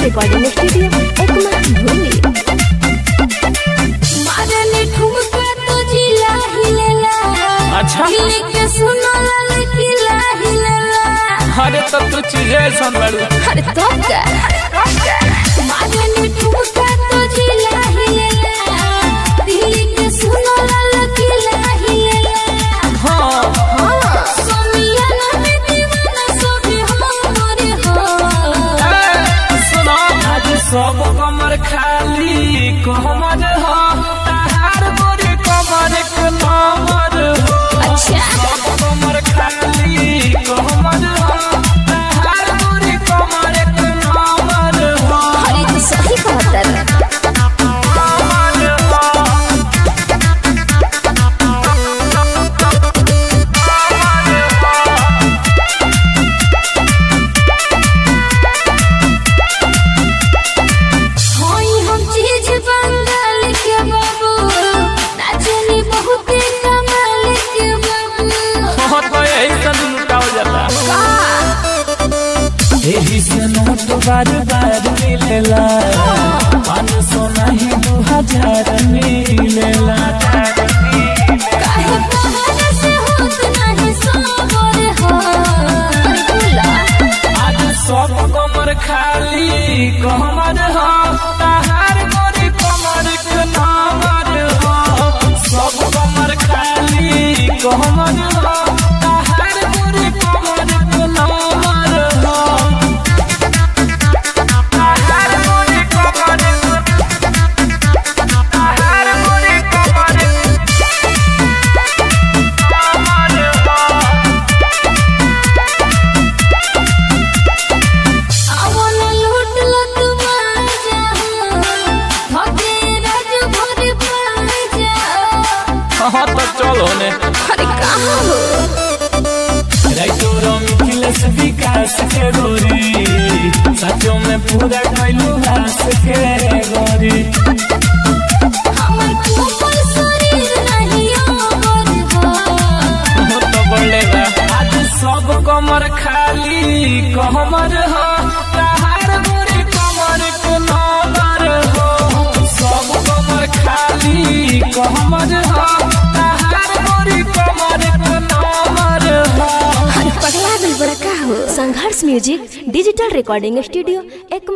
Recording studio Ekma भूमि मारने ठुमका तो जिला हिलेला अच्छा। हिले के सुनो लाल किला हिलेला अरे तब तो चीजें ऐसा लड़ू अरे तो का मारने ठुमका तो जिला हिलेला हिले के सुनो लाल किला हिलेला हाँ सोमियाना में दीवाना सोभी हमरे हो ए, सुनो आज सब कमर खाली कमर हो तहार गोरी कमर के नंबर हो अच्छा सब कमर खाली कमर हो तहार गोरी कमर के नंबर हो अरे तो सही कहता है कमर हो होई हम चीज बंगाल के बाबू नाचनी बहुत कमाल के बाबू हाँ, तो यही सब लुटाओ जाता एही से नोट बार बार मिलेला पाँच सौ नहीं दो हजार मिलेला काहे पहाड़ से होत नहीं सोबर हो बोला आज सब कमर खाली कमर हो तहार गोरी कमर के नंबर हो सब कमर खाली कमर हो तहार गोरी कमर के नंबर हो तहार गोरी कमर तहार गोरी कमर कमर हो अवन लूट लत मार जा थके राज भर पार जा हाँ तो चलो ने अरे कहाँ हो राइटोरो मिथिलेश विकास के गोरी सचो में पूरा कैलू हास के गोरी हमर कोमल शरीर नहीं ओबर हो हो तो बोलेगा आज सब कमर खाली कमर हो तहार गोरी कमर के नंबर हो सब कमर खाली कमर हो तहार गोरी कमर के नंबर हो अरे पगला दिल बड़ा का हो Sangharsh music digital recording studio Ekma